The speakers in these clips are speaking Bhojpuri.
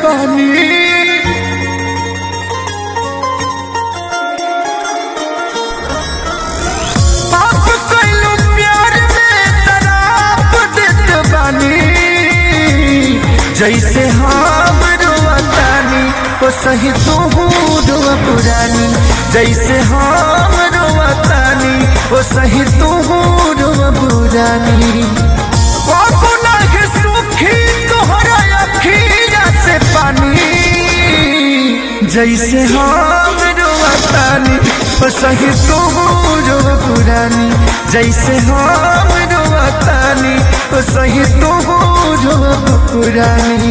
बानी पाप कइलू प्यार में शराब देत बानी जैसे हम रोवतानी ओ सही तू रोवा पुरानी जैसे हम रोवतानी ओ सही तू रोवा पुरानी बाबू नाग सुखी तोहरा अखिया से पानी जैसे हम रोवतानी ओ सही तू रोवा पुरानी जैसे हम रोवतानी ओ सही तू रोवा पुरानी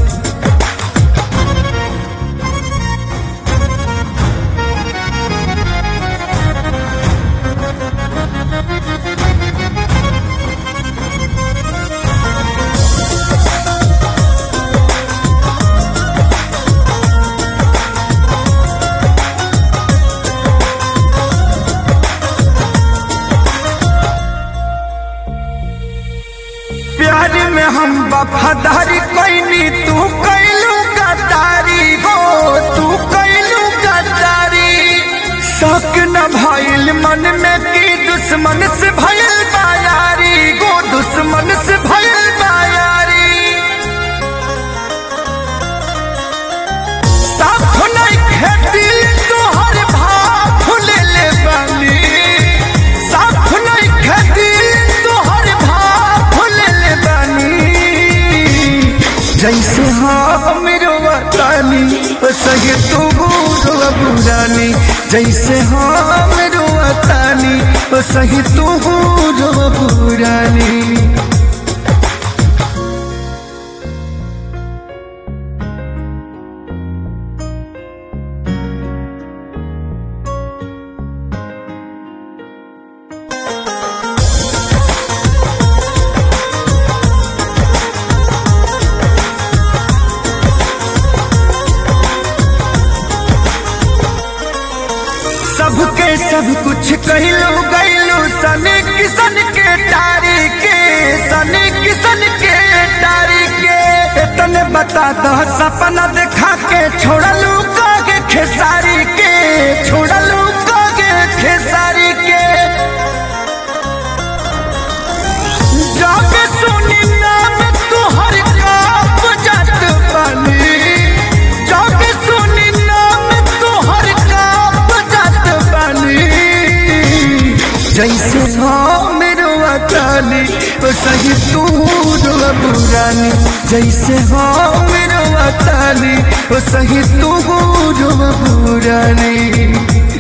प्यार में हम वफादारी कैनी तू कैलू गद्दारी हो तू कैलू गद्दारी शक न भइल मन में की दुश्मन से भइल बायारी गो दुश्मन से भइल बायारी साफ नहीं खेती तोहर भाव ले ले बानी साफ नहीं खेती तोहर भाव ले ले बानी जैसे हम रोवतानी ओ सही तू रोवा पुरानी जैसे हम रोवतानी ओ सही तू रोवा पुरानी सबके सब कुछ कहलो गैलो सने किसन के टारी के सने किसन के टारी के तने बता दो सपना देखा के छोड़लू कागे खेसारी के छोड़लू कागे खेसारी के जाके सुनी नाम तुहर काप जात बानी जाके सुनी नाम तुहर काप जात बानी जैसे हम रोवतानी ओ सही तू रोवा पुरानी जैसे हम रोवतानी ओ सही तू रोवा पुरानी